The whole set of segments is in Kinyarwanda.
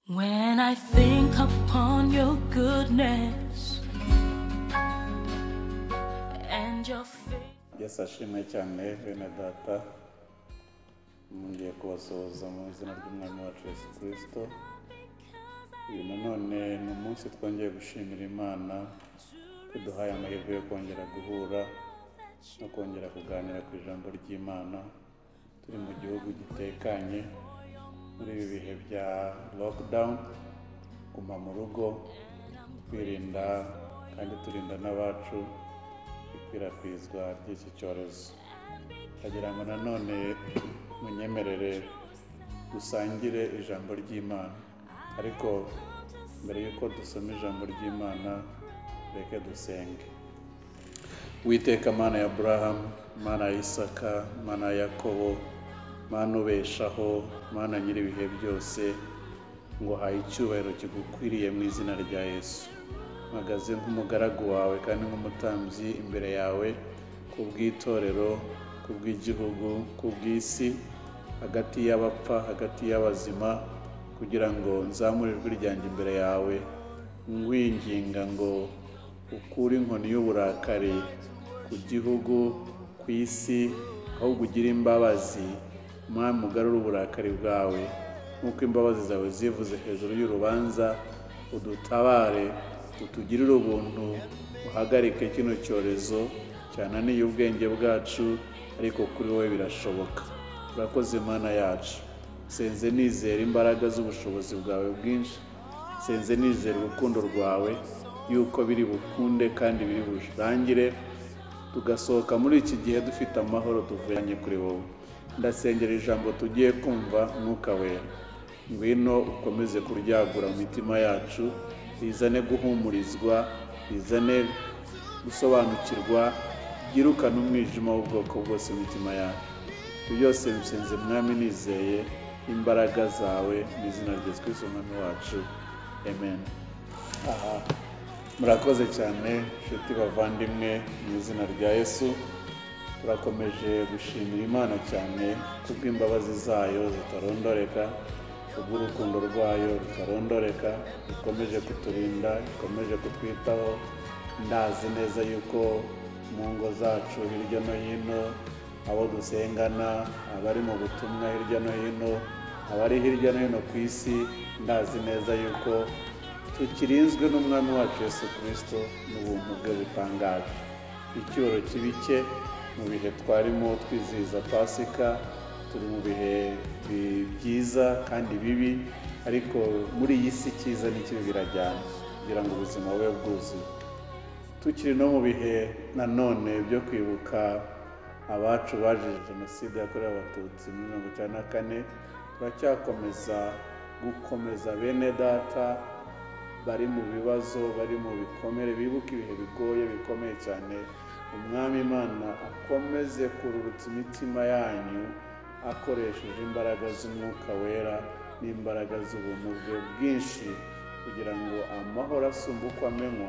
When I think upon your goodness and your faith. yesu ashimwe cyane bene data mwongeye kubasuhuza mu izina ry'umwami wacu yesu kirisito uyu nanone ni umunsi twongeye gushimira imana kuduhaye amahirwe yo kongera guhura no kongera kuganira ku ijambo ry'imana turi mu gihugu gitekanye muri ibi bihe bya lockdown guma mu rugo kwirinda kandi turinda n'abacu ikwirakwizwa ry'iki cyorezo ndagira ngo nanone munyemerere dusangire ijambo ry'imana ariko mbere y'uko dusoma ijambo ry'imana reke dusenge witeka mana ya aburahamu mana ya isaka mana ya yakobo mana ubeshaho mana nyiri ibihe byose ngo haye icyubahiro kigukwiriye mu izina rya yesu mpagaze nk'umugaragu wawe kandi nk'umutambyi imbere yawe ku bw'itorero ku bw'igihugu ku bw'isi hagati y'abapfa hagati y'abazima kugira ngo nzamure ijwi ryanjye imbere yawe ngwinginga ngo ukure inkoni y'uburakari ku gihugu ku isi ahubwo ugire imbabazi mwami ugarure uburakari bwawe nk'uko imbabazi zawe zivuze hejuru y'urubanza udutabare utugirire ubuntu uhagarike kino cyorezo cyananiye ubwenge bwacu ariko kuri wowe birashoboka urakoze imana yacu senze nizera imbaraga z'ubushobozi bwawe bwinshi senze nizera urukundo rwawe yuko biri bukunde kandi biri burangire tugasohoka muri iki gihe dufite amahoro tuvanye kuri wowe ndasengera ijambo tugiye kumva mwuka wera ngwino ukomeze kuryagura mu mitima yacu rizane guhumurizwa rizane gusobanukirwa ryirukane umwijima w'ubwoko bwose mu mitima yacu ibyo byose bisenze mwami nizeye imbaraga zawe mu izina rya yesu kirisito umwami wacu amen aha murakoze cyane inshuti bavandimwe mu izina rya yesu turakomeje gushimira imana cyane kubw'imbabazi zayo zitarondoreka kubw'urukundo rwayo rutarondoreka ikomeje kuturinda ikomeje kutwitaho ndazi neza yuko mu ngo zacu hirya no hino abo dusengana abari mu butumwa hirya no hino abari hirya no hino ku isi ndazi neza yuko tukirinzwe n'umwami wacu yesu kirisito n'ubuntu bwe butangaje icyoro kibi cye mu bihe twarimo twizihiza pasika turi mu bihe bi- byiza kandi bibi ariko muri iyi si cyiza n'ikibi birajyana kugira ngo ubuzima bube bwuzuye tukiri no mu bihe nanone byo kwibuka abacu bazize jenoside yakorewe abatutsi muri mirongo icyenda na kane turacyakomeza gukomeza bene data bari mu bibazo bari mu bikomere bibuka ibihe bigoye bikomeye cyane umwami imana akomeze kururutsa imitima yanyu akoresheje imbaraga z'umwuka wera n'imbaraga z'ubuntu bwe bwinshi kugira ngo amahoro asumba uko amenywa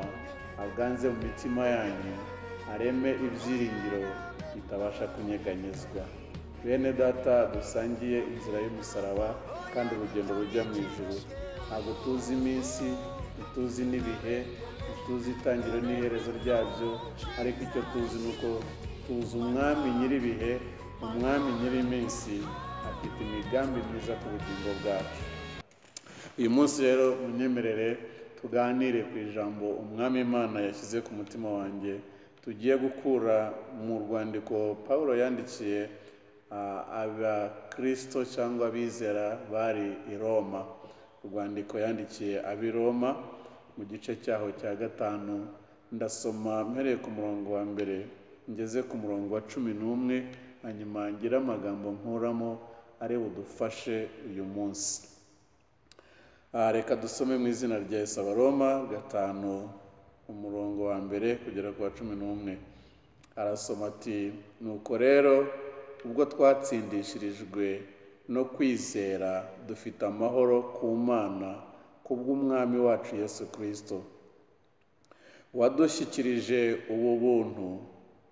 aganze mu mitima yanyu areme ibyiringiro bitabasha kunyeganyezwa bene data dusangiye inzira y'umusaraba kandi urugendo rujya mu ijuru ntabwo tuzi iminsi ntituzi n'ibihe ntituzi itangiro n'iherezo ryabyo ariko icyo tuzi ni uko tuzi umwami nyir'ibihe umwami nyir'iminsi afite imigambi myiza ku bugingo bwacu uyu munsi rero munyemerere tuganire ku ijambo umwami imana yashyize ku mutima wanjye tugiye gukura mu rwandiko paul yandikiye ah, abakirisito cyangwa abizera bari i roma urwandiko yandikiye ab'i roma mu gice cyaho cya gatanu ndasoma mpereye ku murongo wa mbere ngeze ku murongo wa cumi n'umwe hanyuma ngira amagambo nkuramo ari budufashe uyu munsi Aha, reka dusome mu izina rya Yesu abaroma gatanu umurongo wa mbere kugera ku wa cumi n'umwe arasoma ati nuko rero ubwo twatsindishirijwe no kwizera dufite amahoro ku mana kubw'umwami wacu yesu kirisito wadushyikirije ubu buntu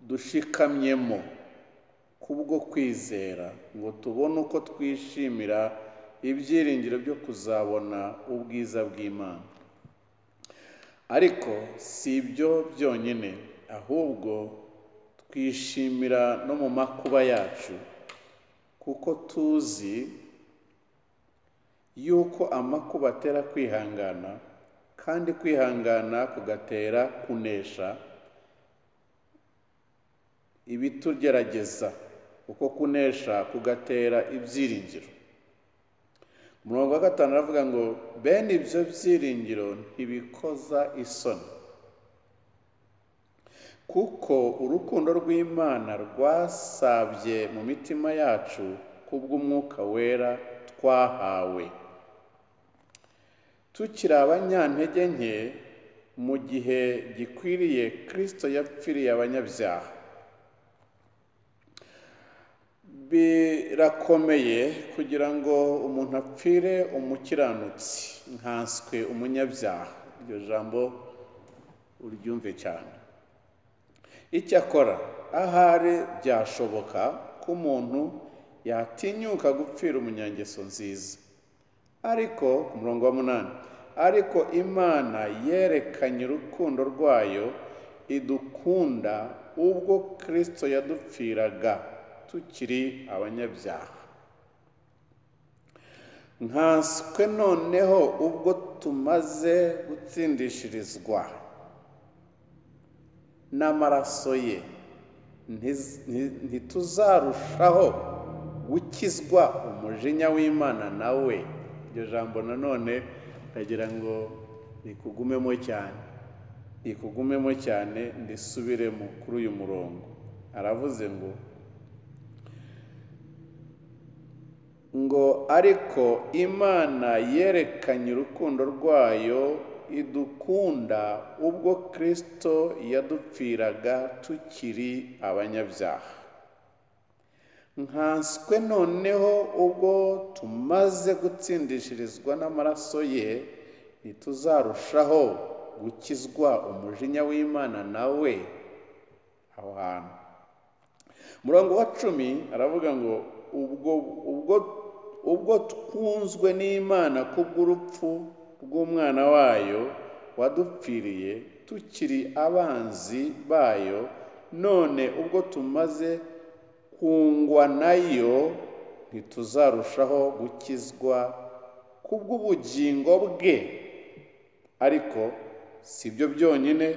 dushikamyemo kubwo kwizera ngo tubone uko twishimira ibyiringiro byo kuzabona ubwiza bw'imana ariko si ibyo byonyine ahubwo twishimira no mu makuba yacu kuko tuzi yuko amakuba atera kwihangana kandi kwihangana kugatera kunesha ibitugerageza uko kunesha kugatera ibyiringiro umurongo wa gatanu aravuga ngo bene ibyo byiringiro ntibikoza isoni kuko urukundo rw'imana rwasabye mu mitima yacu kubw'umwuka wera twahawe tukiri abanyantege nke mu gihe gikwiriye kirisito yapfiriye abanyabyaha birakomeye kugira ngo umuntu apfire umukiranutsi nkanswe umunyabyaha iryo jambo uryumve cyane icyakora ahari byashoboka ko umuntu yatinyuka gupfira umunyangeso nziza ariko ku murongo wa munani ariko imana yerekanye urukundo rwayo idukunda ubwo kirisito yadupfiraga tukiri abanyabyaha nkanswe noneho ubwo tumaze gutsindishirizwa n'amaraso ye ntiz- nti- ntituzarushaho gukizwa umujinya w'imana nawe iryo jambo nanone ndagira ngo rikugumemo cyane rikugumemo cyane ndisubiremo kuri uyu murongo aravuze ngo ngo ariko imana yerekanye urukundo rwayo idukunda ubwo kirisito yadupfiraga tukiri abanyabyaha nkanswe noneho ubwo tumaze gutsindishirizwa n'amaraso ye ntituzarushaho gukizwa umujinya w'imana nawe aho hantu umurongo wa cumi aravuga ngo ubwo ubwo ubwo twunzwe n'imana kubw'urupfu rw'umwana wayo wadupfiriye tukiri abanzi bayo none ubwo tumaze kungwa nayo ntituzarushaho gukizwa kubw'ubugingo bwe ariko si ibyo byonyine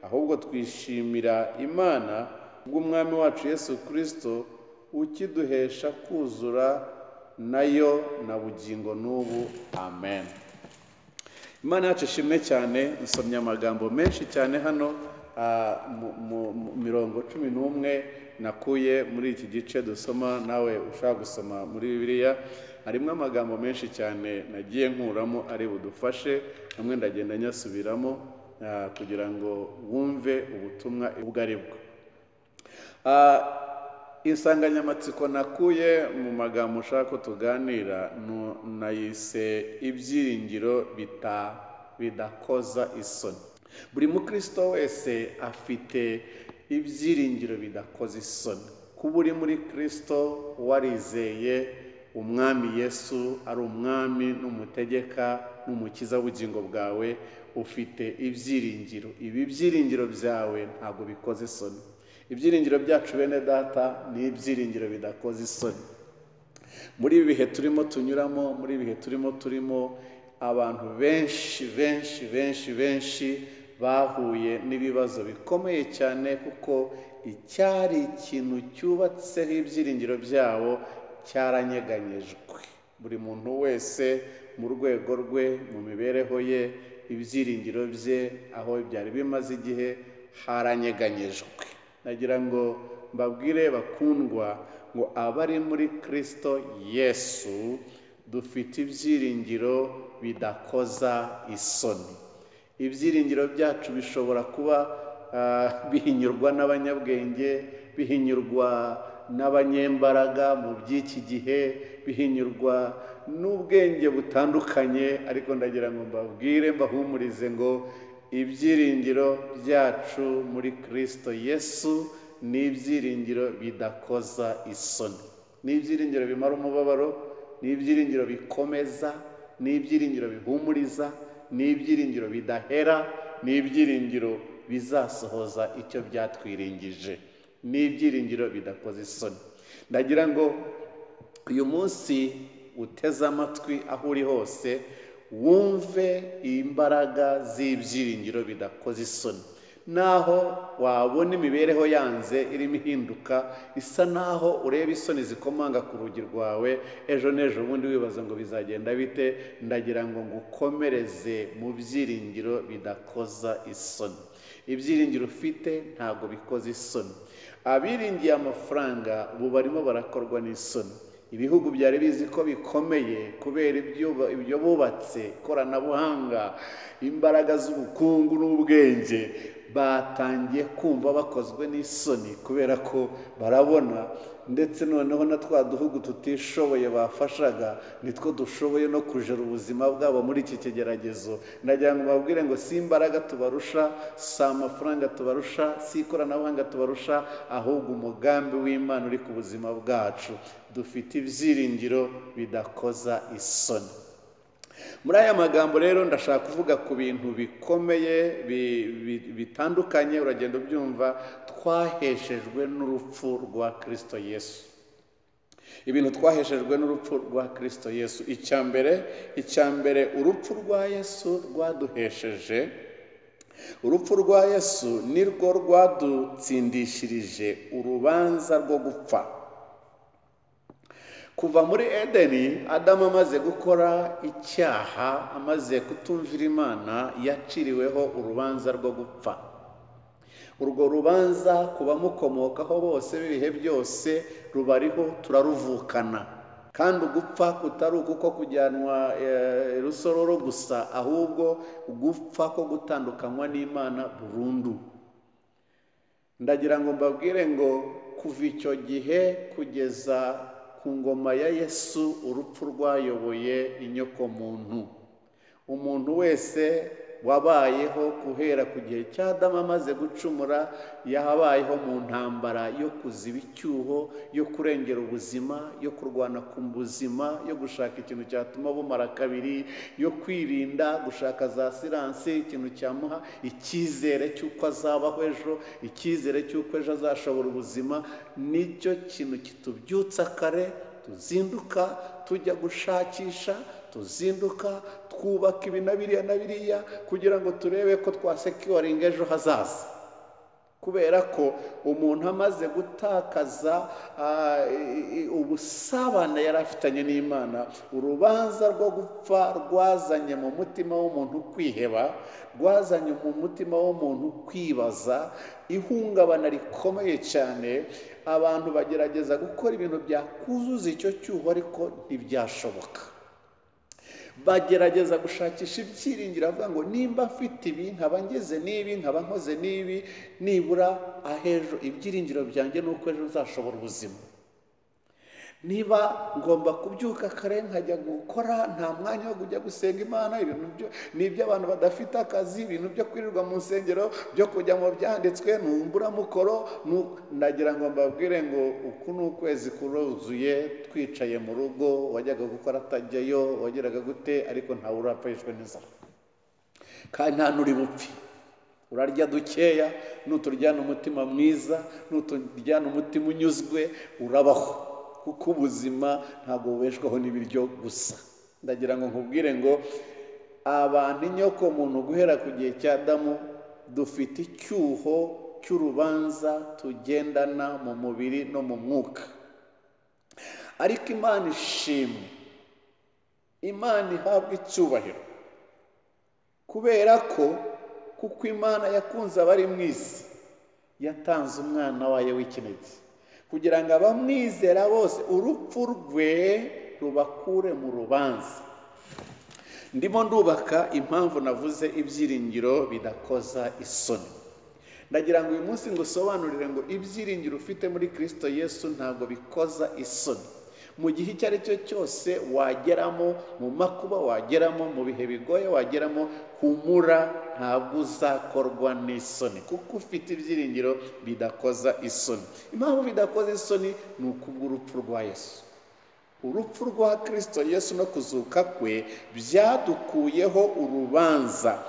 ahubwo twishimira imana bw'umwami wacu yesu kirisito ukiduhesha kuzura nayo na bugingo n'ubu amen imana yacu ishimwe cyane nsomye amagambo menshi cyane hano ah, mu- mu- mu mirongo cumi n'umwe nakuye muri iki gice dusoma nawe ushaka gusoma muri bibiliya harimo amagambo menshi cyane nagiye nkuramo ari budufashe hamwe ndagenda nyasubiramo ah, kugira ngo wumve ubutumwa ubwo ari bwo Ah, insanganyamatsiko nakuye mu magambo ushaka ko tuganira nu- nayise ibyiringiro bita- bidakoza isoni buri mukristo wese afite ibyiringiro bidakoza isoni kuba uri muri kristo warizeye umwami yesu ari umwami n'umutegeka n'umukiza w'ubugingo bwawe ufite ibyiringiro ibi byiringiro byawe ntabwo bikoze isoni ibyiringiro byacu bene data ni ibyiringiro bidakoze isoni muri ibi bihe turimo tunyuramo muri ibi bihe turimo turimo abantu benshi benshi benshi benshi bahuye n'ibibazo bikomeye cyane kuko icyari ikintu cyubatseho ibyiringiro byabo cyaranyeganyejwe buri muntu wese mu rwego rwe mu mibereho ye ibyiringiro bye aho byari bimaze igihe haranyeganyejwe nagira ngo mbabwire bakundwa ngo abari muri kirisito yesu dufite ibyiringiro bidakoza isoni ibyiringiro byacu bishobora kuba ah, bihinyurwa n'abanyabwenge bihinyurwa n'abanyembaraga mu by'iki gihe bihinyurwa n'ubwenge butandukanye ariko ndagira ngo mbabwire mbahumurize ngo ibyiringiro byacu muri kirisito yesu ni ibyiringiro bidakoza isoni ni ibyiringiro bimara umubabaro ni ibyiringiro bikomeza ni ibyiringiro bihumuriza ni ibyiringiro bidahera ni ibyiringiro bizasohoza icyo byatwiringije ni ibyiringiro bidakoze isoni ndagira ngo uyu munsi uteze amatwi aho uri hose wumve imbaraga z'ibyiringiro bidakoze isoni naho wabona imibereho yanze irimo ihinduka isa naho ureba isoni zikomanga ku rugi rwawe ejo n'ejo bundi wibaza ngo bizagenda bite ndagira ngo ngukomereze mu byiringiro bidakoza isoni ibyiringiro ufite ntabwo bikoze isoni abiringiye amafaranga ubu barimo barakorwa n'isoni ibihugu byari bizi ko bikomeye kubera ibyuba- ibyo bubatse ikoranabuhanga imbaraga z'ubukungu n'ubwenge batangiye kumva bakozwe n'isoni kubera ko barabona ndetse noneho na twa duhugu tutishoboye bafashaga nitwo dushoboye no kujera ubuzima bwabo muri iki kigeragezo ndagira ngo babwire ngo si imbaraga tubarusha si amafaranga tubarusha si ikoranabuhanga tubarusha ahubwo umugambi w'imana uri ku buzima bwacu dufite ibyiringiro bidakoza isoni muri aya magambo rero ndashaka kuvuga ku bintu bikomeye bi- bi- bitandukanye uragenda ubyumva twaheshejwe n'urupfu rwa kirisito yesu ibintu twaheshejwe n'urupfu rwa kirisito yesu icya mbere icya mbere urupfu rwa yesu rwaduhesheje urupfu rwa yesu nirwo rwadutsindishirije urubanza rwo gupfa kuva muri edeni adamu amaze gukora icyaha amaze kutumvira imana yaciriweho urubanza rwo gupfa urwo rubanza ku bamukomokaho bose b'ibihe byose rubariho turaruvukana kandi ugupfa kutari uko kujyanwa eh, rusororo gusa ahubwo ugupfa ko gutandukanywa n'imana burundu ndagira ngo mbabwire ngo kuva icyo gihe kugeza ku ngoma ya yesu urupfu rwayoboye inyokomuntu umuntu wese wabayeho guhera ku gihe cya Adamu amaze gucumura yabayeho mu ntambara yo kuziba icyuho yo kurengera ubuzima yo kurwana ku buzima yo gushaka ikintu cyatuma bumara kabiri yo kwirinda gushaka za siranse ikintu cyamuha icyizere cy'uko azabaho ejo icyizere cy'uko ejo azashobora ubuzima nicyo kintu kitubyutsa kare tuzinduka tujya gushakisha tuzinduka twubaka ibi na biriya na biriya kugira ngo turebe ko twasekiwaringa ejo hazaza kubera ko umuntu amaze gutakaza ah, i- i- ubusabane yari afitanye n'imana urubanza rwo gupfa rwazanye mu mutima w'umuntu kwiheba rwazanye mu mutima w'umuntu kwibaza ihungabana rikomeye cyane abantu bagerageza gukora ibintu byakuzuza icyo cyuho ariko ntibyashoboka bagerageza gushakisha ibyiringiro avuga ngo nimba mfite ibi nkaba ngeze n'ibi nkaba nkoze n'ibi nibura ahejo ibyiringiro byanjye ni uko ejo nzashobora ubuzima niba ngomba kubyuka kare nkajya gukora nta mwanya wo kujya gusenga imana ibintu byo ni iby'abantu badafite akazi ibintu byo kwirirwa mu nsengero byo kujya mu byanditswe ni imburamukoro ni u- ndagira ngo mbabwire ngo uku ni ukwezi kuruzuye twicaye mu rugo wajyaga gukora atajyayo wageraga gute ariko ntawe urapfishwe n'inzara kandi nta n'uri bupfe urarya dukeya nuturyana umutima mwiza nuturyana umutima unyuzwe urabaho kuko ubuzima ntabwo bubeshwaho n'ibiryo gusa ndagira ngo nkubwire ngo abantu inyoko muntu guhera ku gihe cya Adamu dufite icyuho cy'urubanza tugendana mu mubiri no mu mwuka ariko imana ishimwe imana ihabwa icyubahiro kubera ko kuko imana yakunze abari mu isi yatanze umwana wayo w'ikinege kugira ngo abamwizera bose urupfu rwe rubakure mu rubanza ndimo ndubaka impamvu navuze ibyiringiro bidakoza isoni ndagira ngo uyu munsi ngusobanurire ngo ibyiringiro ufite muri kirisito yesu ntabwo bikoza isoni mu gihe icyo ari cyo cyose wageramo mu makuba wageramo mu bihe bigoye wageramo humura ntabwo uzakorwa n'isoni kuko ufite ibyiringiro bidakoza isoni impamvu bidakoza isoni ni ukubw'urupfu rwa yesu urupfu rwa kirisito yesu no kuzuka kwe byadukuyeho urubanza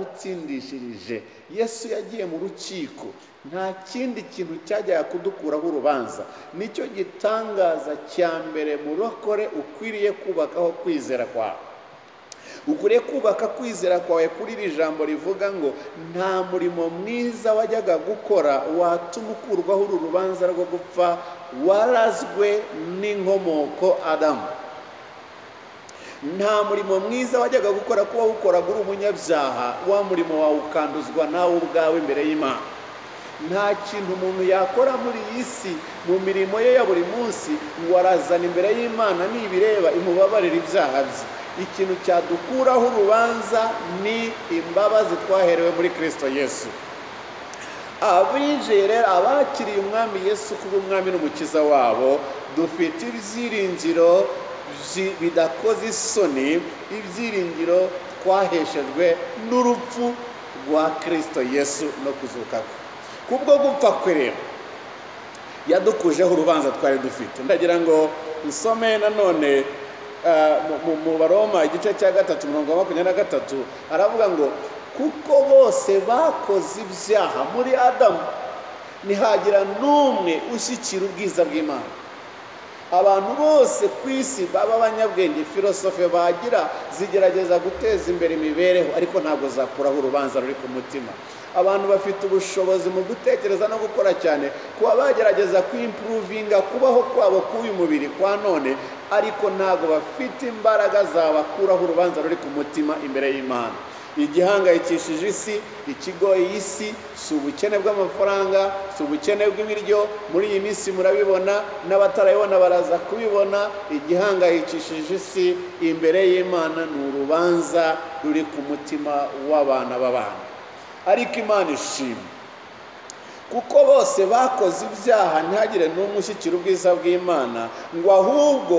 byaradutsindishirije yesu yagiye mu rukiko nta kindi kintu cyajyaga kudukuraho urubanza nicyo gitangaza cya mbere murokore ukwiriye kubakaho kwizera kwawe ukuriye kubaka kwizera kwawe kuri iri jambo rivuga ngo nta murimo mwiza wajyaga gukora watuma ukurwaho uru rubanza rwo gupfa warazwe n'inkomoko adamu nta murimo mwiza wajyaga gukora kuba wukoraga uri umunyabyaha wa murimo wawe ukanduzwa nawe ubwawe imbere y'imana nta kintu umuntu yakora muri iyi si mu mirimo ye ya buri munsi warazana imbere y'imana nibireba imubabarira ibyaha bye ikintu cyadukuraho urubanza ni imbabazi twaherewe muri kirisito yesu abinjiye rero abakiriye umwami yesu kuba umwami n'umukiza wabo dufite ibyiringiro byi- bidakoze isoni ibyiringiro twaheshejwe n'urupfu rwa kirisito yesu no kuzuka kwe kubwo gupfa kwe rero yadukujeho urubanza twari dufite ndagira ngo nsome nanone eh, mu- mu- mu baroma igice cya gatatu mirongo makumyabiri na gatatu aravuga ngo kuko bose bakoze ibyaha muri adamu ntihagira n'umwe ushyikira ubwiza bw'imana abantu bose ku isi baba abanyabwenge filosofe bagira zigerageza guteza imbere imibereho ariko ntabwo zakuraho urubanza ruri ku mutima abantu bafite ubushobozi mu gutekereza no gukora cyane kuba bagerageza kwimpuruvinga kubaho kwabo k'uyu mubiri kwa none ariko ntabwo bafite imbaraga zabakuraho urubanza ruri ku mutima imbere y'imana igihangayikishije isi ikigoye isi si ubukene bw'amafaranga si ubukene bw'ibiryo muri iyi minsi murabibona n'abatarabibona baraza kubibona igihangayikishije isi imbere y'imana ni urubanza ruri ku mutima w'abana b'abana ariko imana ishima kuko bose bakoze ibyaha ntihagire n'umwe ushyikira ubwiza bw'imana ngo ahubwo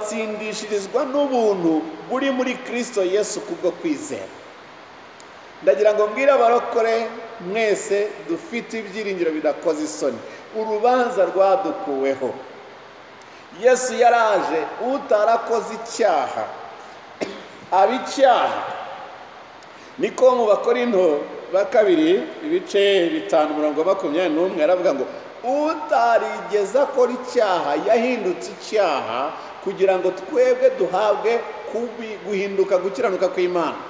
batsindishirizwa n'ubuntu buri muri kirisito yesu kubwo kwizera ndagira ngo mbwire abarokore mwese dufite ibyiringiro bidakoze isoni urubanza rwadukuweho yesu yaraje utarakoze icyaha aba icyaha niko mu bakorinto ba kabiri ibice bitanu mirongo makumyabiri n'umwe aravuga ngo utarigeze akora icyaha yahindutse icyaha kugira ngo twebwe duhabwe kubi- guhinduka gukiranuka kw'imana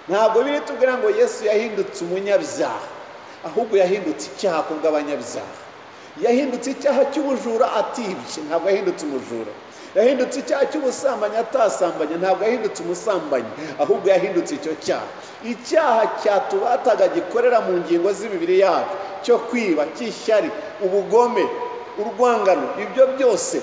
ntabwo biri tubwira ngo yesu yahindutse umunyabyaha ahubwo yahindutse icyaha ku bw'abanyabyaha yahindutse icyaha cy'ubujura atibye ntabwo yahindutse umujura yahindutse icyaha cy'ubusambanyi atasambanye ntabwo yahindutse umusambanyi ahubwo yahindutse icyo cyaha icyaha cyatubataga gikorera mu ngingo z'imibiri yacu cyo kwiba cy'ishyari ubugome urwangano ibyo byose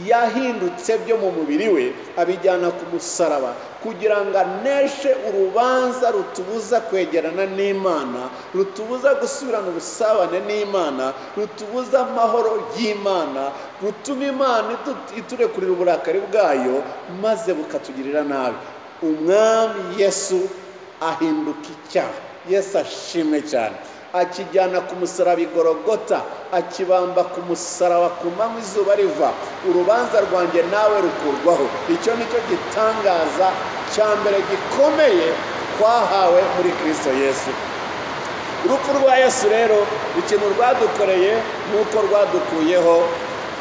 yahindutse byo mu mubiri we abijyana ku musaraba kugira ngo aneshe urubanza rutubuza kwegerana n'imana rutubuza gusubirana ubusabane n'imana rutubuza amahoro y'imana rutuma imana idu- iturekurira uburakari bwayo maze bukatugirira nabi umwami yesu ahinduka icyaha yesu ashimwe cyane akijyana ku musaraba igorogota akibamba ku musaraba ku manywa izuba riva urubanza rwanjye nawe rukurwaho icyo ni cyo gitangaza cya mbere gikomeye twahawe muri kirisito yesu urupfu rwa yesu rero ikintu rwadukoreye ni uko rwadukuyeho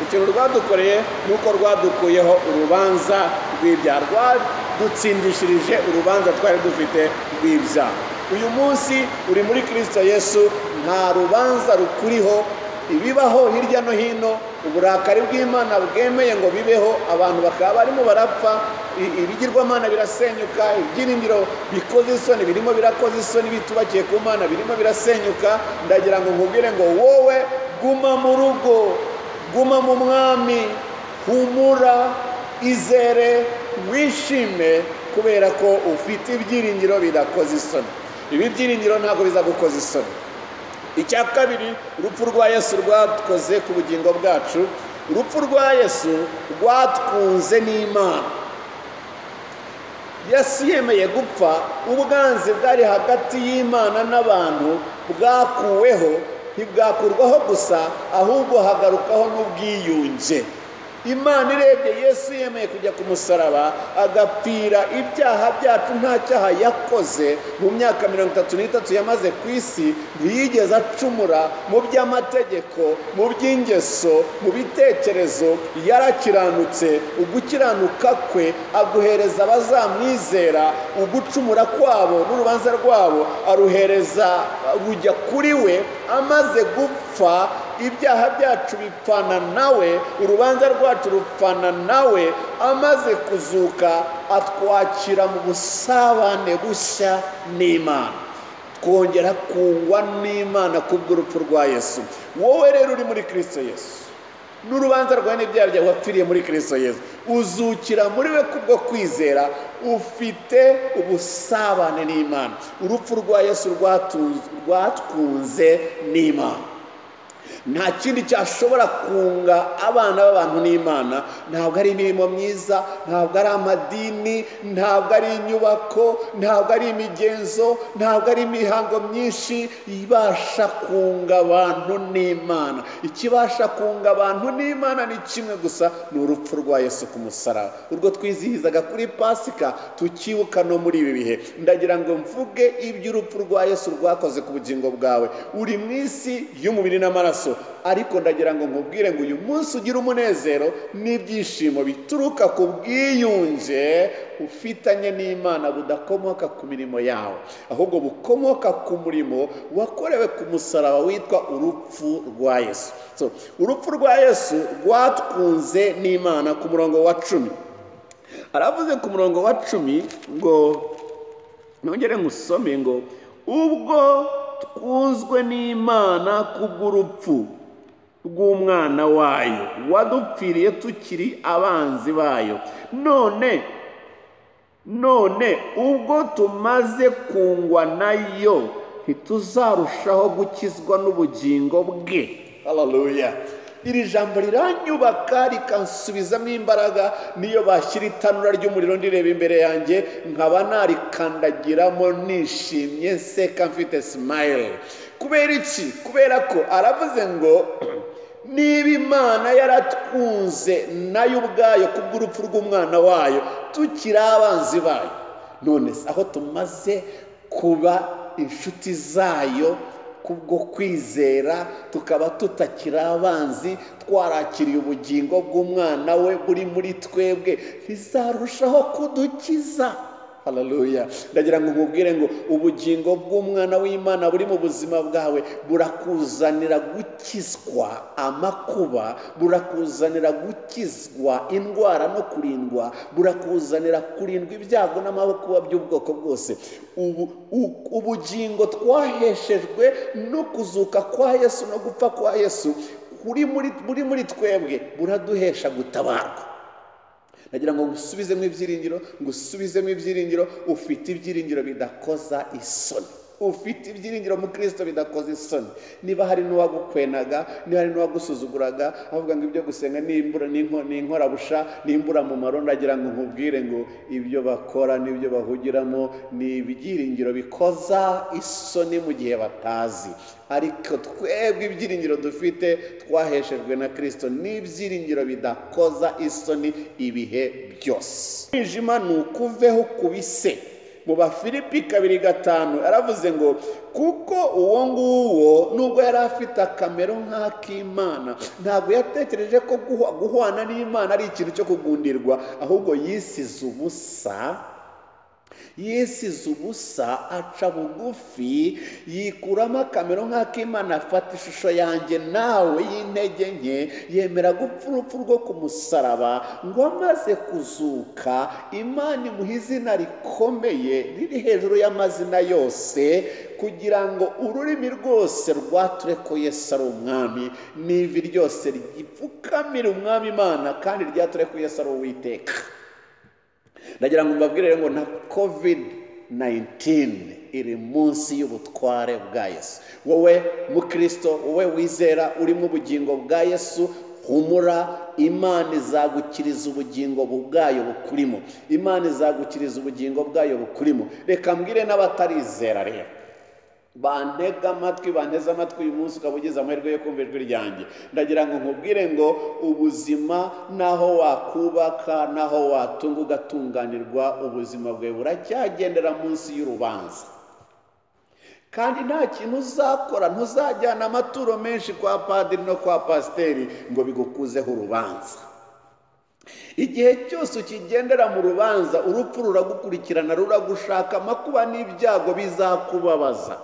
ikintu rwadukoreye ni uko rwadukuyeho urubanza rw'ibyaha rwadutsindishirije urubanza twari dufite rw'ibyaha uyu munsi uri muri kirisito yesu nta rubanza rukuriho ibibaho hirya no hino uburakari bw'imana bwemeye ngo bibeho abantu bakaba barimo barapfa i- ibigirwamana birasenyuka ibyiringiro bikoze isoni birimo birakoze isoni bitubakiye ku mana birimo birasenyuka ndagira ngo nkubwire ngo wowe guma mu rugo guma mu mwami humura izere wishime kubera ko ufite ibyiringiro bidakoze isoni ibi byiringiro ntabwo bizagukoza isoni icya kabiri urupfu rwa yesu rwakoze ku bugingo bwacu urupfu rwa yesu rwatwunze n'imana yesu yemeye gupfa ubwanzi bwari hagati y'imana n'abantu bwakuweho ntibwakurwaho gusa ahubwo hagarukaho n'ubwiyunge imana irebye yesu yemeye kujya ku musaraba agapfira ibyaha byacu nta cyaha yakoze mu myaka mirongo itatu n'itatu yamaze ku isi ntiyigeze acumura mu by'amategeko mu by'ingeso mu bitekerezo yarakiranutse ugukiranuka kwe aguhereza abazamwizera ugucumura kwabo n'urubanza rwabo aruhereza rujya kuri we amaze gupfa ibyaha byacu bipfana nawe urubanza rwacu rupfana nawe amaze kuzuka atwakira mu busabane bushya n'imana twongera kungwa n'imana kubw'urupfu rwa yesu wowe rero uri muri kirisito yesu n'urubanza rwawe n'ibyaha byawe wapfiriye muri kirisito yesu uzukira muri we kubwo kwizera ufite ubusabane n'imana urupfu rwa yesu rwatunz- rwatwunze n'imana nta kindi cyashobora kunga abana b'abantu n'imana ntabwo ari imirimo myiza ntabwo ari amadini ntabwo ari inyubako ntabwo ari imigenzo ntabwo ari imihango myinshi ibasha kunga abantu n'imana ikibasha kunga abantu n'imana ni kimwe gusa ni urupfu rwa yesu ku musaraba urwo twizihizaga kuri pasika tukibuka no muri ibi bihe ndagira ngo mvuge iby'urupfu rwa yesu rwakoze ku bugingo bwawe uri mu isi y'umubiri n'amaraso ariko ndagira ngo nkubwire ngo uyu munsi ugire umunezero n'ibyishimo bituruka ku bwiyunge ufitanye n'imana budakomoka ku mirimo yawe ahubwo bukomoka ku murimo wakorewe ku musaraba witwa urupfu rwa yesu So, urupfu rwa yesu rwatwunze n'imana ku murongo wa cumi aravuze ku murongo wa cumi ngo nongere musome ngo ubwo twunzwe n'imana kubw'urupfu rw'umwana wayo wadupfiriye tukiri abanzi bayo none none ubwo tumaze kungwa nayo ntituzarushaho gukizwa n'ubugingo bwe hararuya iri jambo riranyubaka rikansubizamo imbaraga niyo bashyira itanura ry'umuriro ndireba imbere yanjye nkaba narikandagiramo nishimye nseka mfite simayile kubera iki kubera ko aravuze ngo niba imana yaratwunze nayo ubwayo kubw'urupfu rw'umwana wayo tukiri abanzi bayo none se aho tumaze kuba inshuti zayo kubwo kwizera tukaba tutakiri abanzi twarakiriye ubugingo bw'umwana we buri muri twebwe bizarushaho kudukiza hararuya ndagira ngo nkubwire ngo ubugingo bw'umwana w'imana buri mu buzima bwawe burakuzanira gukizwa amakuba burakuzanira gukizwa indwara no kurindwa burakuzanira kurindwa ibyago n'amakuba by'ubwoko bwose ubu u- ubugingo twaheshejwe no kuzuka kwa yesu no gupfa kwa yesu kuri muri buri muri twebwe buraduhesha gutabarwa nagira ngo ngusubizemo ibyiringiro ngusubizemo ibyiringiro ufite ibyiringiro bidakoza isoni ufite ibyiringiro mu kirisito bidakoza isoni niba hari n'uwagukwenaga niba hari n'uwagusuzuguraga avuga ngo ibyo gusenga ni imbura- ni inko- ni inkorabusha ni imburamumaro ndagira ngo nkubwire ngo ibyo bakora n'ibyo bahugiramo ni ibyiringiro bikoza isoni mu gihe batazi ariko twebwe ibyiringiro dufite twaheshejwe na kirisito n'ibyiringiro bidakoza isoni ibihe byose umwijima ni ukuveho ukubise mu bafilipi kabiri gatanu aravuze ngo kuko uwo nguwo nubwo yari afite akamero nk'ak'imana ntabwo yatekereje ko guhwa- guhwana n'imana ari ikintu cyo kugundirwa ahubwo yisize ubusa yisize ubusa aca bugufi yikuramo akamero nk'ak'imana afata ishusho yanjye nawe y'intege nke yemera gupfa urupfu rwo ku musaraba ngo amaze kuzuka imana imuha izina rikomeye riri hejuru y'amazina yose kugira ngo ururimi rwose rwature ko yesu ari umwami n'ivi ryose ryipfukamira umwami imana kandi ryature ko yesu ari uwiteka ndagira ngo mbabwire ngo na covid 19 iri munsi y'ubutware bwa yesu wowe mukristo wowe wizera urimo ubugingo bwa yesu humura imana izagukiriza ubugingo bwayo bukurimo imana izagukiriza ubugingo bwayo bukurimo reka mbwire n'abatarizera rero bantega amatwi banteze amatwi uyu munsi ukaba ugize amahirwe yo kumva ijwi ryanjye ndagira ngo nkubwire ngo ubuzima n'aho wakubaka n'aho watunga ugatunganirwa ubuzima bwawe buracyagendera munsi y'urubanza kandi nta kintu uzakora ntuzajyana amaturo menshi kwa padiri no kwa pasiteri ngo bigukuzeho urubanza igihe cyose ukigendera mu rubanza urupfu ruragukurikirana ruragushaka amakuba n'ibyago bizakubabaza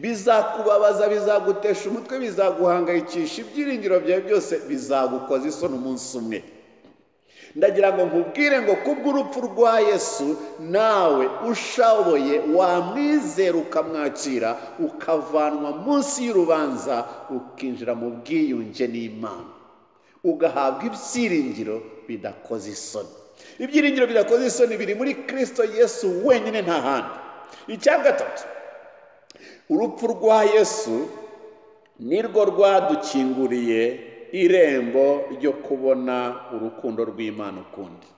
bizakubabaza bizagutesha umutwe bizaguhangayikisha ibyiringiro byawe byose bizagukoza isoni umunsi umwe ndagira ngo nkubwire ngo kubw'urupfu rwa yesu nawe ushoboye wamwizera ukamwakira ukavanwa munsi y'urubanza ukinjira mu bwiyunge n'imana ugahabwa ibyiringiro bidakoze isoni ibyiringiro bidakoze isoni biri muri kirisito yesu wenyine nta handi icya gatatu urupfu rwa yesu nirwo rwadukinguriye irembo ryo kubona urukundo rw'imana ukundi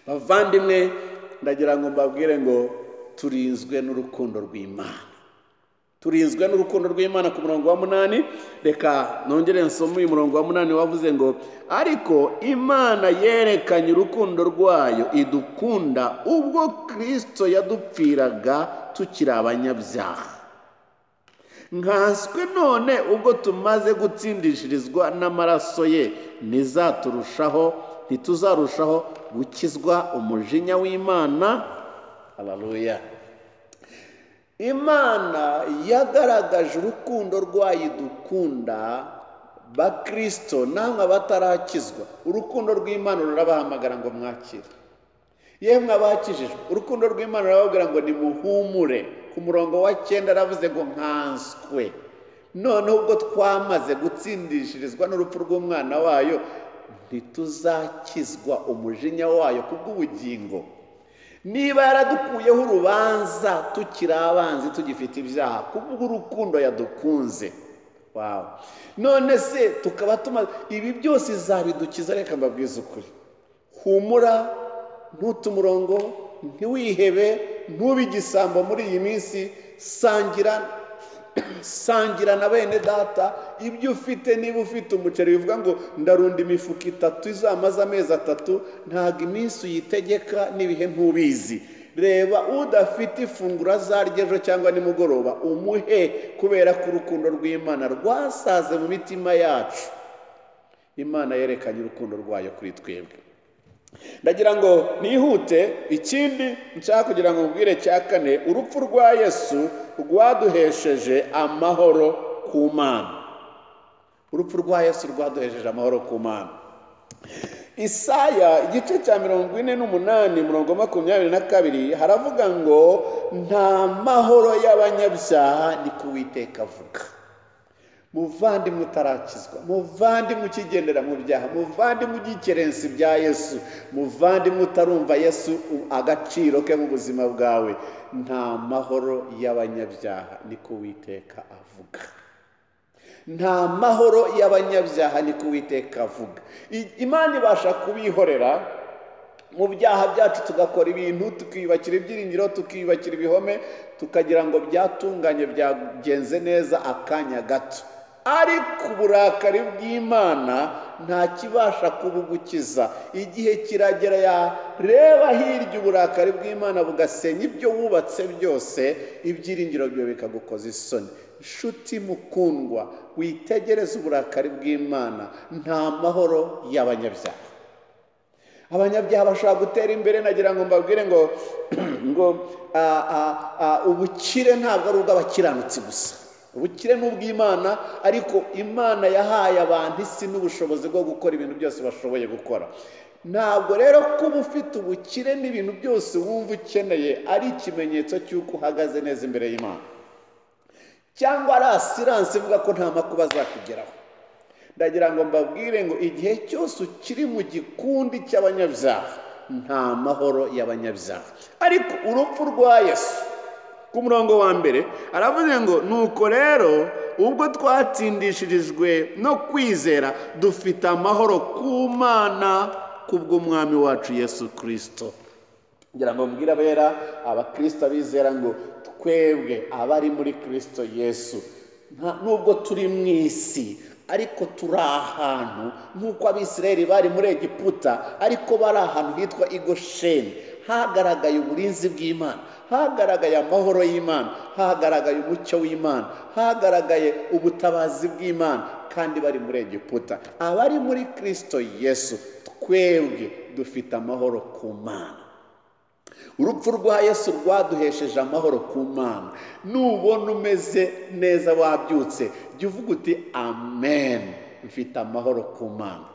bavandimwe ndagira ngo mbabwire ngo turinzwe n'urukundo rw'imana turinzwe n'urukundo rw'imana ku murongo wa munani reka nongere nsome uyu murongo wa munani wavuze ngo ariko imana yerekanye urukundo rwayo idukunda ubwo kirisito yadupfiraga tukiri abanyabyaha nkanswe none ubwo tumaze gutsindishirizwa n'amaraso ye ntizaturushaho ntituzarushaho gukizwa umujinya w'imana hararuya imana yagaragaje urukundo rwayo idukunda bakirisito namwe abatarakizwa urukundo rw'imana rurabahamagara ngo mwakire yemwe abakijijwe urukundo rw'imana rurababwira ngo nimuhumure ku murongo wa cyenda aravuze ngo nkanswe noneho ubwo twamaze gutsindishirizwa n'urupfu rw'umwana wayo ntituzakizwa umujinya wayo kubw'ubugingo niba yaradukuyeho urubanza tukiri abanzi tugifite ibyaha kubw'urukundo yadukunze wawe none se tukaba tumaze ibi byose izabidukiza reka mbabwize ukuri humura ntute umurongo ntiwihebe ntube igisambo muri iyi minsi sangira sangira na bene data ibyo ufite niba ufite umuceri bivuga ngo ndarunda imifuka itatu izamaze amezi atatu ntabwo iminsi uyitegeka n'ibihe ntubizi reba udafite ifunguro azarya ejo cyangwa nimugoroba umuhe kubera ko urukundo rw'imana rwasaze mu mitima yacu imana yerekanye urukundo rwayo kuri twebwe ndagira ngo nihute ikindi nshaka kugira ngo mubwire cya kane urupfu rwa yesu rwaduhesheje amahoro ku mana urupfu rwa yesu rwaduhesheje amahoro ku mana isaya igice cya mirongo ine n'umunani mirongo makumyabiri na kabiri haravuga ngo nta mahoro y'abanyabyaha ni kuwiteka avuga muvandimwe utarakizwa muvandimwe ukigendera mu byaha muvandimwe ugikerensa ibya yesu muvandimwe utarumva yesu agaciro ke mu buzima bwawe nta mahoro y'abanyabyaha niko uwiteka avuga nta mahoro y'abanyabyaha niko uwiteka avuga I- imana ibasha kubihorera mu byaha byacu tugakora ibintu tukiyubakira ibyiringiro tukiyubakira ibihome tukagira ngo byatunganye byagenze neza akanya gato ariko uburakari bw'imana nta kibasha kubugukiza igihe kiragera yareba hirya uburakari bw'imana bugasenya ibyo wubatse byose ibyiringiro byawe bikagukoza isoni nshuti mukundwa witegereze uburakari bw'imana nta mahoro y'abanyabyaha abanyabyaha bashobora gutera imbere nagira ngo mbabwire ngo ngo a, a, a, ubukire ntabwo ari ubw'abakiranutsi gusa ubukire ni ubw'imana ariko imana yahaye abantu isi n'ubushobozi bwo gukora ibintu byose bashoboye gukora ntabwo rero kuba ufite ubukire n'ibintu byose wumva ukeneye ari ikimenyetso cy'uko uhagaze neza imbere y'imana cyangwa ari asiranse ivuga ko nta makuba azakugeraho ndagira ngo mbabwire ngo igihe cyose ukiri mu gikundi cy'abanyabyaha nta mahoro y'abanyabyaha ariko urupfu rwa yesu ku murongo wa mbere aravuze ngo nuko rero ubwo twatsindishirijwe no kwizera dufite amahoro ku mana kubw'umwami wacu yesu kirisito ngira ngo mbwire abera abakristo abizera ngo twebwe abari muri kirisito yesu nta- nubwo turi mu isi ariko turi ahantu nk'uko abisirayeli bari muri egiputa ariko bari ahantu hitwa igosheni hagaragaye uburinzi bw'imana hagaragaye amahoro y'imana hagaragaye umucyo w'imana hagaragaye ubutabazi bw'imana kandi bari muri egiputa abari muri kirisito yesu twebwe dufite amahoro ku mana urupfu rwa yesu rwaduhesheje amahoro ku mana nubona umeze neza wabyutse jya uvuga uti amen mfite amahoro ku mana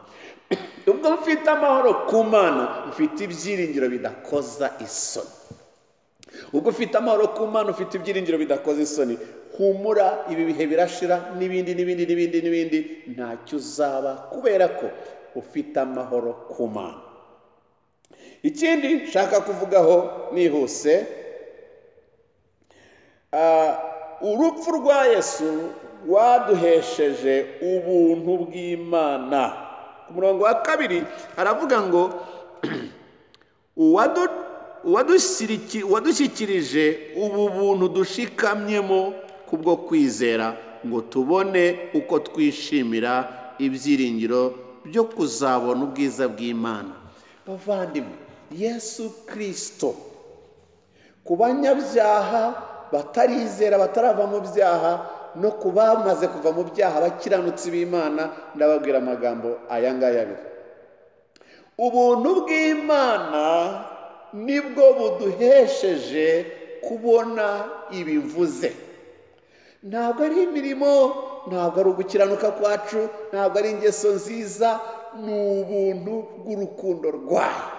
ubwo mfite amahoro ku mana mfite ibyiringiro bidakoza isoni ubwo ufite amahoro ku mana ufite ibyiringiro bidakoze isoni humura ibi bihe birashira n'ibindi n'ibindi n'ibindi n'ibindi ntacyo uzaba kubera ko ufite amahoro ku mana ikindi nshaka kuvugaho nihuse ah, urupfu rwa yesu rwaduhesheje ubuntu bw'imana ku murongo wa kabiri aravuga ngo uwadu- uwadusiriki- uwadushyikirije ubu buntu dushikamyemo kubwo kwizera ngo tubone uko twishimira ibyiringiro byo kuzabona ubwiza bw'imana bavandimwe yesu kirisito ku banyabyaha batarizera batarava mu byaha no ku bamaze kuva mu byaha bakiranutsi b'imana ndababwira amagambo aya ngaya abiri ubuntu bw'imana nibwo buduhesheje kubona ibi mvuze ntabwo ari imirimo ntabwo ari ugukiranuka kwacu ntabwo ari ingeso nziza ni ubuntu bw'urukundo rwayo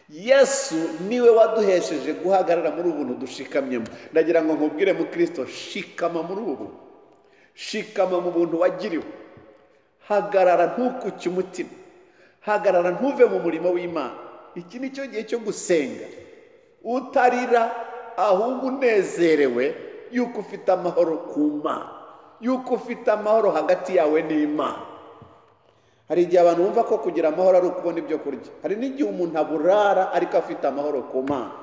yesu niwe waduhesheje guhagarara muri ubu buntu dushikamyemo ndagira ngo nkubwire mu kirisito shikama muri ubu buntu shikama mu buntu wagiriwe hagarara ntukuke umutima hagarara ntuve mu murimo w'imana iki ni cyo gihe cyo gusenga utarira ahubwo unezerewe yuko ufite amahoro ku mana yuko ufite amahoro hagati yawe n'imana hari igihe abantu bumva ko kugira amahoro ari ukubona ibyo kurya hari n'igihe umuntu aburara ariko afite amahoro ku mana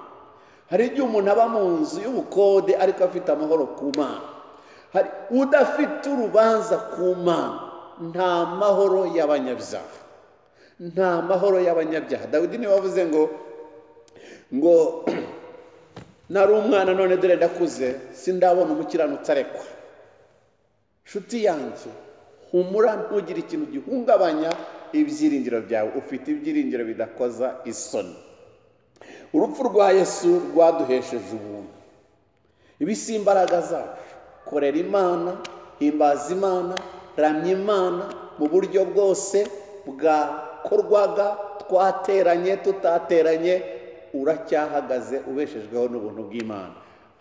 hari igihe umuntu aba mu nzu y'ubukode ariko afite amahoro ku mana hari udafite urubanza ku mana nta mahoro y'abanyabyaha nta mahoro y'abanyabyaha dawidi niwe wavuze ngo ngo nari umwana none dore ndakuze sindabona umukiranutsi arekwa nshuti yanjye humura ntugire ikintu gihungabanya ibyiringiro byawe ufite ibyiringiro bidakoza isoni urupfu rwa yesu rwaduhesheje ubuntu ibi si imbaraga zacu korera imana himbaza imana ramya imana mu buryo bwose bwakorwaga twateranye tutateranye uracyahagaze ubeshejweho n'ubuntu bw'imana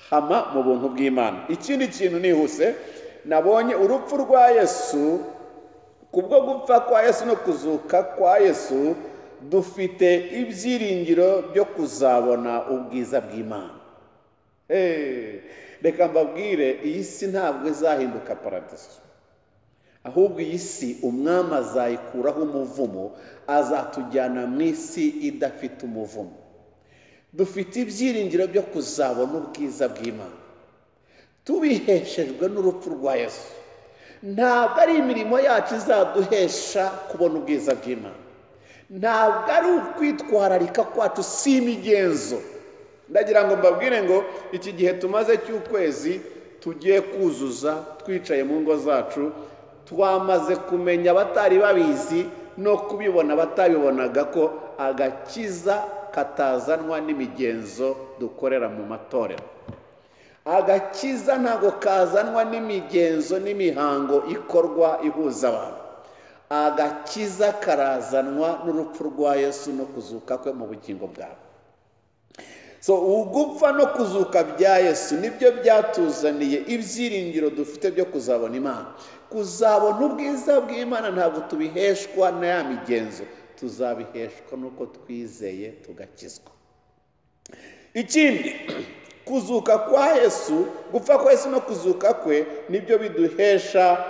hama mu buntu bw'imana ikindi kintu nihuse nabonye urupfu rwa yesu kubwo gupfa kwa yesu no kuzuka kwa yesu dufite ibyiringiro byo kuzabona ubwiza bw'imana Eh, reka mbabwire iyi si ntabwo izahinduka paradiso ahubwo iyi si umwami azayikuraho umuvumo azatujyana mu isi idafite umuvumo dufite ibyiringiro byo kuzabona ubwiza bw'imana tubiheshejwe n'urupfu rwa yesu ntabwo ari imirimo yacu izaduhesha kubona ubwiza bw'imana ntabwo ari ukwitwararika kwacu si imigenzo ndagira ngo mbabwire ngo iki gihe tumaze cy'ukwezi tugiye kuzuza twicaye mu ngo zacu twamaze kumenya abatari babizi no kubibona batabibonaga ko agakiza katazanwa n'imigenzo dukorera mu matorero agakiza ntabwo kazanwa n'imigenzo n'imihango ikorwa ihuza abantu agakiza karazanwa n'urupfu rwa yesu no kuzuka kwe mu bugingo bwawe so ugupfa no kuzuka bya yesu nibyo byatuzaniye ibyiringiro dufite byo kuzabona imana kuzabona ubwiza bw'imana ntabwo tubiheshwa na ya migenzo tuzabiheshwa n'uko twizeye tugakizwa ikindi kuzuka kwa yesu gupfa kwa yesu no kuzuka kwe nibyo biduhesha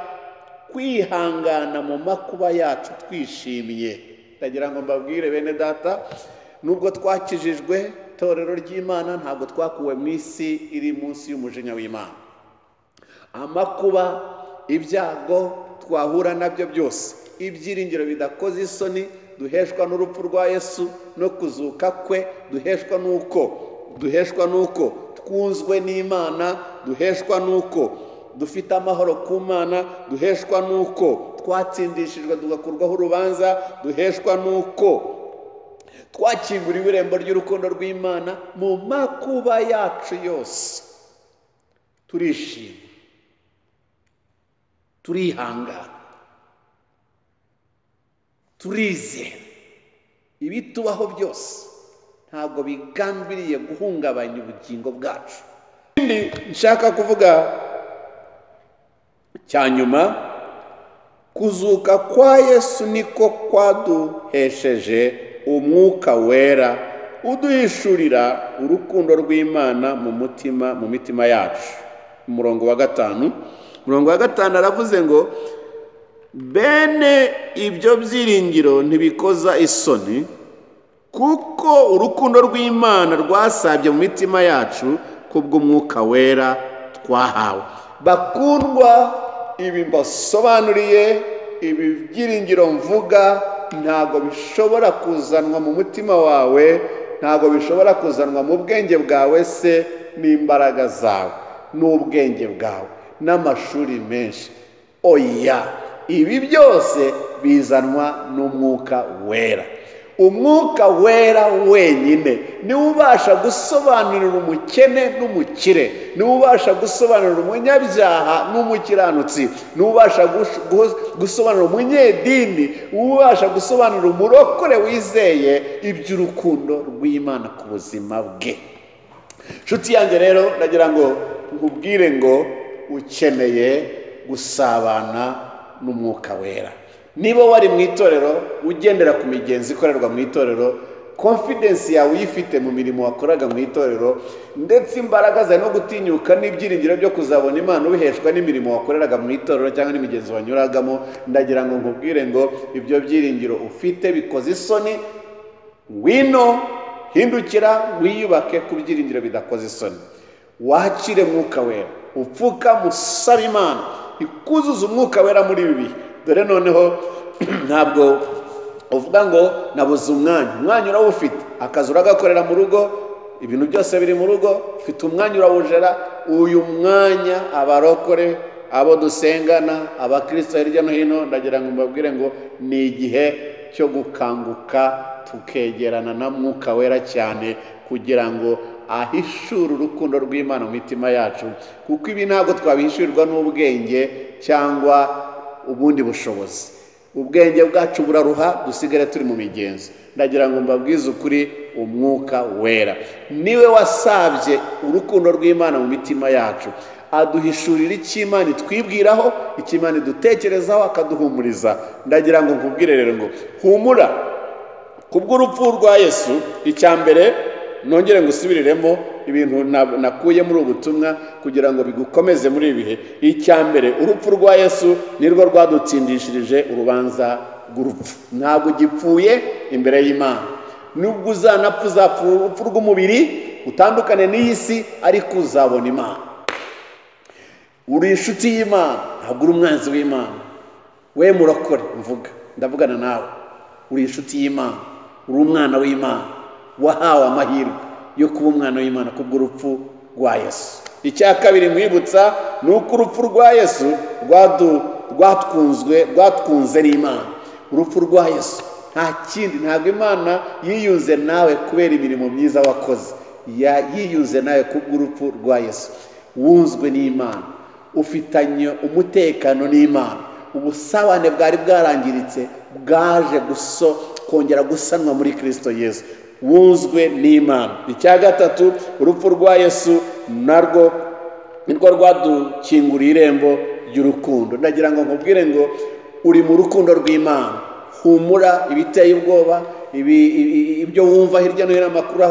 kwihangana mu makuba yacu twishimye ndagira ngo mbabwire bene data nubwo twakijijwe itorero ry'imana ntabwo twakuwe mu isi iri munsi y'umujinya w'imana amakuba ibyago twahura nabyo byose ibyiringiro bidakoze isoni duheshwa n'urupfu rwa yesu no kuzuka kwe duheshwa n'uko duheshwa n'uko twunzwe n'imana duheshwa n'uko dufite amahoro ku mana duheshwa n'uko twatsindishijwe tugakurwaho urubanza duheshwa n'uko twakinguriwe irembo ry'urukundo rw'imana mu makuba yacu yose turishima turihangana turizera ibitubaho byose ntabwo bigambiriye guhungabanya ubugingo bwacu ikindi nshaka kuvuga cya nyuma kuzuka kwa yesu niko kwaduhesheje umwuka wera uduhishurira urukundo rw'imana mu mutima mu mitima yacu umurongo wa gatanu umurongo wa gatanu aravuze ngo bene ibyo byiringiro ntibikoza isoni kuko urukundo rw'imana rwasabye mu mitima yacu kubw'umwuka wera twahawe bakundwa ibi mbasobanuriye ibi byiringiro mvuga ntabwo bishobora kuzanwa mu mutima wawe ntabwo bishobora kuzanwa mu bwenge bwawe se n'imbaraga zawe n'ubwenge bwawe n'amashuri menshi oya ibi byose bizanwa n'umwuka wera umwuka wera wenyine niwe ubasha gusobanurira umukene n'umukire niwe ubasha gusobanurira umunyabyaha n'umukiranutsi niwe ubasha gusobanurira umunyedini niwe ubasha gusobanurira umurokore wizeye iby'urukundo rw'imana ku buzima bwe inshuti yanjye rero ndagira ngo nkubwire ngo ukeneye gusabana n'umwuka wera niba wari mu itorero ugendera ku migenzo ikorerwa mu itorero konfidensi yawe uyifite mu mirimo wakoraga mu itorero ndetse imbaraga zawe no gutinyuka n'ibyiringiro byo kuzabona imana ubiheshwa n'imirimo wakoreraga mu itorero cyangwa n'imigenzo wanyuragamo ndagira ngo nkubwire ngo ibyo byiringiro ufite bikoze isoni wino hindukira wiyubake ku byiringiro bidakoze isoni wakire mwuka wera upfuka musaba imana ikuzuza umwuka wera muri ibi bihe dore noneho ntabwo uvuga ngo nabuze umwanya umwanya urawufite akazi uragakorera mu rugo ibintu byose biri mu rugo ufite umwanya urawujera uyu mwanya abarokore abo dusengana abakristo hirya no hino ndagira ngo mbabwire ngo ni igihe cyo gukanguka tukegerana na mwuka wera cyane kugira ngo ahishure urukundo rw'imana mu mitima yacu kuko ibi ntabwo twabihishurirwa n'ubwenge cyangwa ubundi bushobozi ubwenge bwacu buraruha dusigare turi mu migenzo ndagira ngo mbabwize ukuri umwuka wera niwe wasabye urukundo rw'imana mu mitima yacu aduhishurira icy'imana twibwiraho icy'imana dutekerezaho akaduhumuriza ndagira ngo nkubwire rero ngo humura ku bw'urupfu rwa yesu icya mbere nongere ngusubiriremo ibintu nakuye muri ubu butumwa kugira ngo bigukomeze muri ibi bihe icya mbere urupfu rwa yesu nirwo rwadutsindishirije urubanza rw'urupfu ntabwo ugipfuye imbere y'imana nubwo uzanapfa uzapfa urupfu rw'umubiri utandukane n'iyi si ariko uzabona imana uri inshuti y'imana ntabwo uri umwanzi w'imana we murakore mvuga ndavugana nawe uri inshuti y'imana uri umwana w'imana wahawe amahirwe yo kuba umwana w'imana kubw'urupfu rwa yesu icya kabiri mwibutsa ni uko urupfu rwa yesu rwatwunzwe rwatwunze n'imana urupfu rwa yesu nta kindi ntabwo imana yiyunze nawe kubera imirimo myiza wakoze yiyunze nawe kubw'urupfu rwa yesu wunzwe n'imana ufitanye umutekano n'imana ubusabane bwari bwarangiritse bwaje kongera gusanwa muri kirisito yesu wuzwe n'imana icya gatatu urupfu rwa yesu narwo nirwo rwadukinguriye irembo ry'urukundo ndagira ngo nkubwire ngo uri mu rukundo rw'imana humura ibiteye ubwoba ibyo wumva hirya no hino amakuru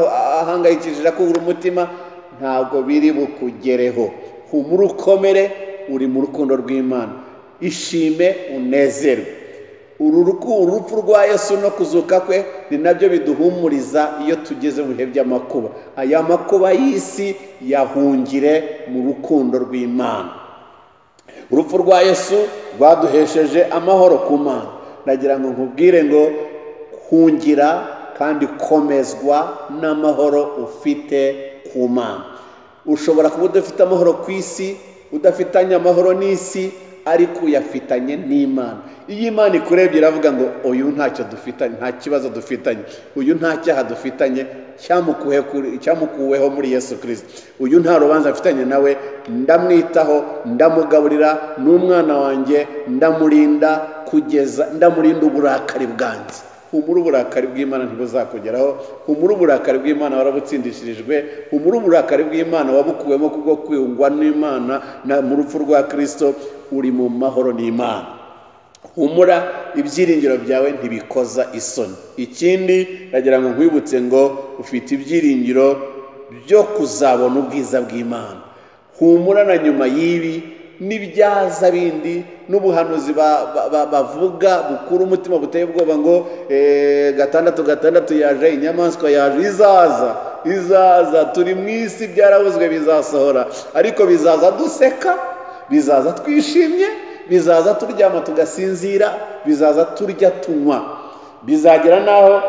ahangayikishije akubura umutima ntabwo biri bukugereho humura ukomere uri mu rukundo rw'imana ishime unezerwe uru rupfu rwa yesu no kuzuka kwe ni nabyo biduhumuriza iyo tugeze mu bihe by'amakuba aya makuba y'isi yahungire mu rukundo rw'imana urupfu rwa yesu rwaduhesheje amahoro ku mana ndagira ngo nkubwire ngo hungira kandi komezwa n'amahoro ufite ku mana ushobora kuba udafite amahoro ku isi udafitanye amahoro n'isi ariko uyafitanye n'imana iyo imana ikurebye iravuga ngo uyu ntacyo dufitanye nta kibazo dufitanye uyu nta cyaha dufitanye cyamukuwe kuri- cyamukuweho muri yesu kirisito uyu nta rubanza afitanye nawe ndamwitaho ndamugaburira n'umwana wanjye ndamurinda kugeza ndamurinda uburakari bwanjye humura uburakari bw'imana ntibuzakugeraho humura uburakari bw'imana warabutsindishirijwe humura uburakari bw'imana wabukuwemo kubwo kwiyungwa n'imana na- mu rupfu rwa kirisito uri mu mahoro n'imana humura ibyiringiro byawe ntibikoza isoni ikindi ndagira ngo nkwibutse ngo ufite ibyiringiro byo kuzabona ubwiza bw'imana humura na nyuma y'ibi n'ibyaza bindi n'ubuhanuzi ba- ba- ba- bavuga bukura umutima buteye ubwoba ngo eh, gatandatu gatandatu yaje inyamaswa yaje izaza izaza turi mu isi byarabuzwe bizasohora ariko bizaza duseka bizaza twishimye bizaza turyama tugasinzira bizaza turya tunywa bizagera n'aho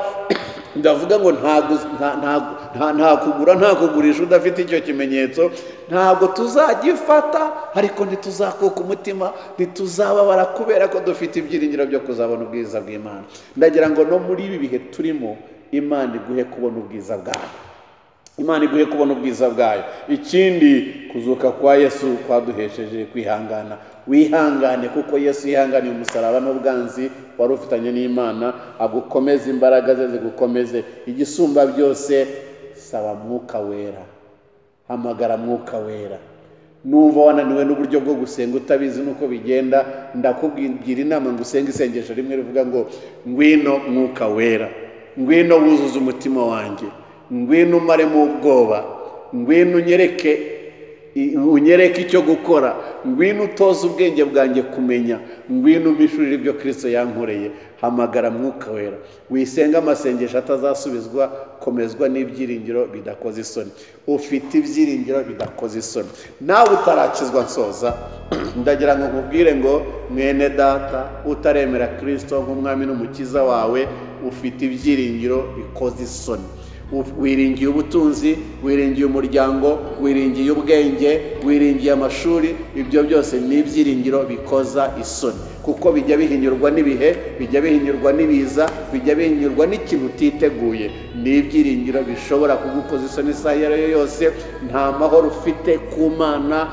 ndavuga ngo nta gu- nta- nta- nta- nta kugura nta kugurisha udafite icyo kimenyetso ntabwo tuzagifata ariko ntituzakuka umutima ntituzababara kubera ko dufite ibyiringiro byo kuzabona ubwiza bw'imana ndagira ngo no muri ibi bihe turimo imana iguhe kubona ubwiza bwayo imana iguhe kubona ubwiza bwayo ikindi kuzuka kwa yesu kwaduhesheje kwihangana wihangane kuko yesu yihanganiye umusaraba n'ubwanzi wari ufitanye n'imana agukomeze imbaraga ze zigukomeze igisumba byose saba mwuka wera hamagara mwuka wera numva wananiwe n'uburyo bwo gusenga utabizi n'uko bigenda ndakubwira inama ngo usenge isengesho rimwe rivuga ngo ngwino mwuka wera ngwino wuzuze umutima wanjye ngwino umaremo ubwoba ngwino unyereke i- unyereke icyo gukora ngwino utoze ubwenge bwanjye kumenya ngwino umpishurire ibyo kirisito yankoreye hamagara mwuka wera wisenge amasengesho atazasubizwa komezwa n'ibyiringiro bidakoze isoni ufite ibyiringiro bidakoze isoni nawe utarakizwa nsoza ndagira ngo nkubwire ngo mwene data utaremera kirisito nk'umwami n'umukiza wawe ufite ibyiringiro bikoze isoni wiringiye ubutunzi wiringiye umuryango wiringiye ubwenge wiringiye amashuri ibyo byose ni ibyiringiro bikoza isoni kuko bijya bihinyurwa n'ibihe bijya bihinyurwa n'ibiza bijya bihinyurwa n'ikintu utiteguye ni ibyiringiro bishobora kugukoza isoni isaha iyo ari yo yose nta mahoro ufite ku mana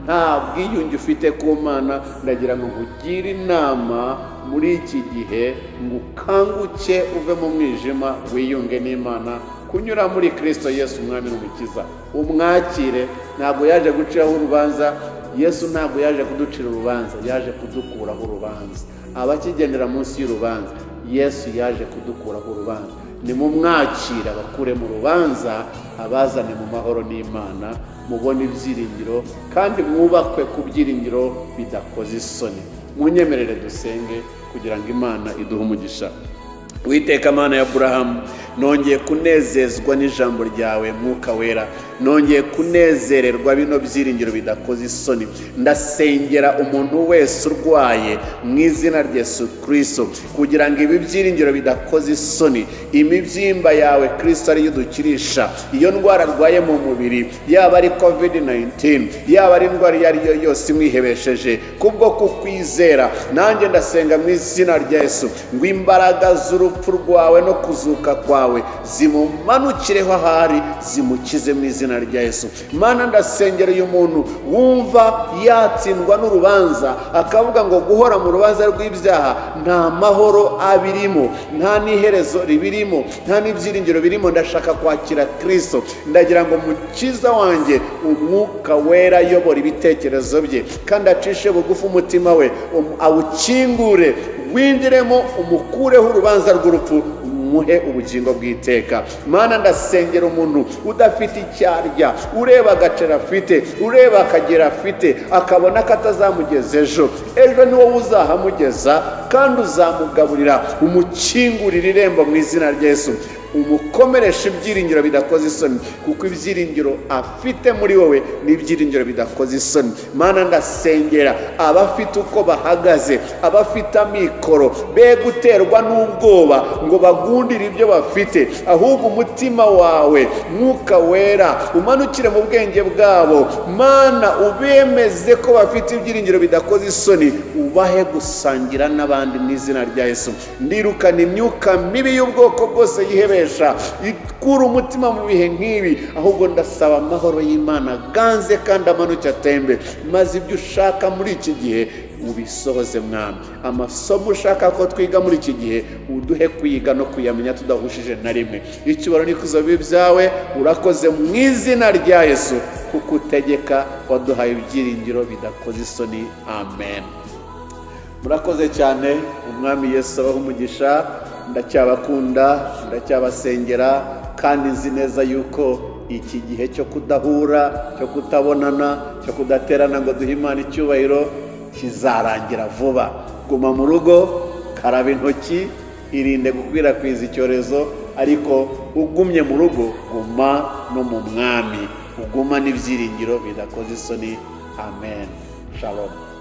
nta bwiyunge ufite ku mana ndagira ngo nkugire inama muri iki gihe ngo ukanguke uve mu mwijima wiyunge n'imana kunyura muri kirisito yesu umwami n'umukiza umwakire ntabwo yaje guciraho urubanza yesu ntabwo yaje kuducira urubanza yaje kudukuraho urubanza abakigendera munsi y'urubanza yesu yaje kudukuraho urubanza nimumwakire abakure mu rubanza abazane mu mahoro n'imana mubone ibyiringiro kandi mwubakwe ku byiringiro bidakoze isoni munyemerere dusenge kugira ngo imana iduhe umugisha witeka mana ya aburahamu nongeye kunezezwa n'ijambo ryawe mwuka wera nongeye kunezererwa bino byiringiro bidakoze isoni ndasengera umuntu wese urwaye mu izina rya yesu kirisito kugira ngo ibi byiringiro bidakoze isoni imibyimba yawe kirisito ariyo udukirisha iyo ndwara arwaye mu mubiri yaba ari covid 19 yaba ari indwara iyo ari yo yose imwihebesheje kubwo kukwizera nanjye ndasenga mu izina rya yesu ngo imbaraga z'urupfu rwawe no kuzuka kwawe zimumanukireho ahari zimukize mu izina rya yesu mana ndasengera uyu muntu wumva yatsindwa n'urubanza akavuga ngo guhora mu rubanza rw'ibyaha nta mahoro abirimo nta n'iherezo ribirimo nta n'ibyiringiro birimo ndashaka kwakira kirisito ndagira ngo mukiza wanjye umwuka wera ayobora ibitekerezo bye kandi acishe bugufi umutima we um- awukingure winjiremo umukureho urubanza rw'urupfu umuhe ubugingo bw'iteka mana ndasengera umuntu udafite icyo arya ureba agaciro afite ureba akagera afite akabona ko atazamugeza ejo ejo ni wowe uzahamugeza kandi uzamugaburira umukingurira irembo mu izina rya Yesu umukomeresha ibyiringiro bidakoze isoni kuko ibyiringiro afite muri wowe ni ibyiringiro bidakoze isoni mana ndasengera abafite uko bahagaze abafite amikoro be guterwa n'ubwoba ngo bagundire ibyo bafite ahubwo umutima wawe mwuka wera umanukire mu bwenge bwabo mana ubemeze ko bafite ibyiringiro bidakoze isoni ubahe gusangira n'abandi mu izina rya yesu ndirukana imyuka mibi y'ubwoko bwose yihebeye gukoresha ikura umutima mu bihe nk'ibi ahubwo ndasaba amahoro y'imana ganze kandi amanuke atembe maze ibyo ushaka muri iki gihe ubisohoze mwana amasomo ushaka ko twiga muri iki gihe uduhe kuyiga no kuyamenya tudahushije na rimwe icyubaro n'ikuzo bibi byawe urakoze mu izina rya yesu kuko utegeka waduhaye ibyiringiro bidakoze isoni amen murakoze cyane umwami yesu abaho umugisha ndacyabakunda ndacyabasengera kandi nzi neza yuko iki gihe cyo kudahura cyo kutabonana cyo kudaterana ngo duhe imana icyubahiro kizarangira vuba guma mu rugo karaba intoki irinde gukwirakwiza icyorezo ariko ugumye mu rugo guma no mu mwami uguma n'ibyiringiro bidakoze isoni amen shalom